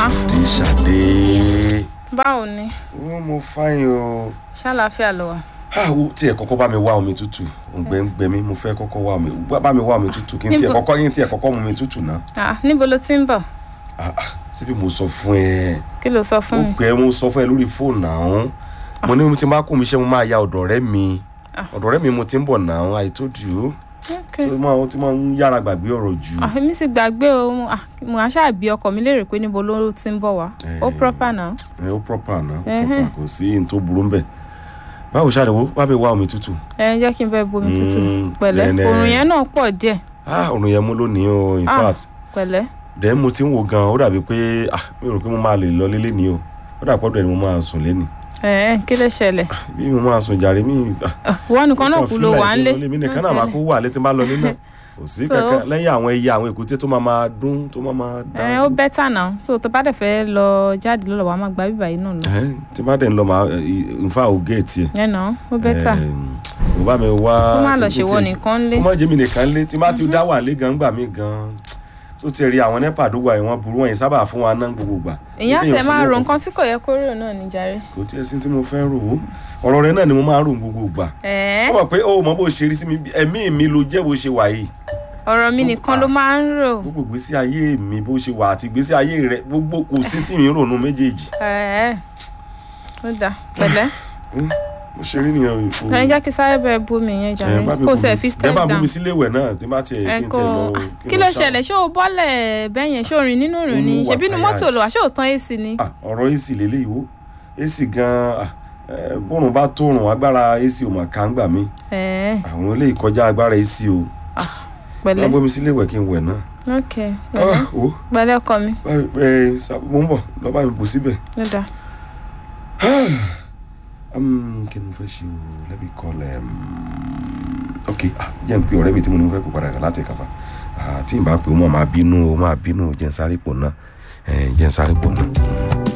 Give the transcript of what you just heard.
Ah. dé ṣàdé báwo ni ó mo fáyín o ṣàlàáfíà ló wà. àwọ tí ẹ kọ́kọ́ bá mi wá omi tútù òǹgbẹ ń gbẹ mí mo fẹ́ kọ́kọ́ wá omi bá mi wá omi tútù kí n tiẹ̀ Níbo? kọ́kọ́ kí n tiẹ̀ kọ́kọ́ mu omi tútù náà Ah, níbo ló ti ń bọ̀ Ah, ah, síbi mo sọ fún ẹ kí ló sọ fún ó mi. gbẹ mo sọ fún ẹ lórí fóònù náà mo ní tí n bá kú mi ṣe mo máa ya ọ̀dọ̀ ọ̀rẹ́ mi Ah. ọ̀dọ̀ ọ̀rẹ́ mi mo ti ń bọ̀ náà I told you Okay. tí mo ti máa ń yára gbàgbé ọ̀rọ̀ jù Ah, èmi sì gbàgbé o mo- ah, mo á ṣàbí ọkọ mi léèrè pé níbo ló ti ń bọ̀ wá ó Eh. proper náà. ẹ ó proper náà ó Ẹhẹ́. proper kò sí n tó burú ń bẹ̀ báwo ṣàlẹ̀wò wá bẹ wá omi tútù ẹ jẹ́ kí n bẹ bomi tútù Mm, pẹ̀lẹ́ nẹ́nẹ́. òrùn yẹn náà pọ̀ díẹ̀ ah òrùn yẹn mú lónìí o in Ah. fact pẹ̀lẹ́ dẹ̀ mo ti ń wo gan ó dàbí pé ah mi ò rò pé mo máa lè lọ lélẹ̀ ní o ó dàbí pọ́dọ̀ ni mo máa sùn lẹ́nì ẹ ẹ kí ló ṣẹlẹ̀ bí mo máa sùn jàre mi ah, Ah, ìwọ nìkan náà nǹkan kú ló feel wà ń like lé ṣe mo mi nìkan náà máa kó wà létí bá lọ nínú kò sí So- kankan lẹ́yìn àwọn ẹyẹ àwọn èkúté tó máa máa dún tó máa máa ẹ ó bẹ́tà náà so tó bá dẹ̀ fẹ́ lọ jáde lọ́lọ́ wa máa gba bíbá yìí náà lọ Ẹhẹ́n, tí bá dẹ̀ ń lọ máa nfa ò géètì ẹ̀ ẹ náà ó bẹ́tà mo bá mi wá kó má lọ kí n ṣèwọ tiẹ̀- nìkan lé ó má jẹ́ mi nìkan lé tí má ti dá wà lé gan gbà mí gan tó ti rí àwọn nepa àdúgbò àìwọ̀n burú wọ̀nyí sábà fún wa náà gbogbo gbà. ìyá Kéèyàn tẹ máa fún ro wọn nǹkan tí kò yẹ kó rò náà níjàre. kò tí ẹ sí tí mo fẹ́ rò ó ọ̀rọ̀ rẹ náà ni mo máa ń rò gbogbo gbà. ẹ ó mọ̀ pé ó mọ bó ṣe rí sí mi bí- ẹ̀mí mi ló jẹ́ bó ṣe wà yìí ọ̀rọ̀ mi nìkan ló máa ń rò gbogbo ìgbésí ayé mi bó ṣe wà àti ìgbésí ayé rẹ gbogbo kò sí tí mi ń rònú méjèèjì. ẹ ó dà pẹ̀lẹ́ mo ṣe rí nìyẹn o. ẹ jẹ́ kí sáré bẹ́ẹ̀ bomi yẹn jàre Ẹ bá mi kó bomi- sẹ̀ fi step ẹ bá down bomi sílé ìwẹ̀ náà tí bá tiẹ̀ ẹ kí n kó tẹ̀ lọ. kí ló ṣẹlẹ̀ ṣé o bọ́lẹ̀ bẹ́ẹ̀ yẹn ṣé o rìn nínú rìn ni Mo wà ṣebí inú tired. mọ́tò lò wá ṣé o tán AC ni. Ah, ọ̀rọ̀ AC lélẹ̀ ìwó AC gan-an ah, eh, bọ́rùn bá tóorùn agbára AC ò mà ká ń gbà mí ẹ àwọn eléyìí kọjá agbára AC o pẹ̀lẹ́ wọ́n gbómi sílé ìwẹ̀ kí n wẹ̀ náà. ok pẹ̀lẹ́ Ah, o pẹ̀lẹ́ ọkọ mi ẹ ẹ mo ń bọ̀ lọ́ba mi bò síbẹ̀. ó dà Um, kí ni mo fẹ́ ṣe o let me call um, ok ah, jẹ́ n pe ọ̀rẹ́ mi tí mo ní mo fẹ́ kó padà kà láti kàfà tí n bá pè ó mọ̀ máa bínú ó máa bínú jẹ́ n sáré pò náà jẹ́ n sáré pò náà.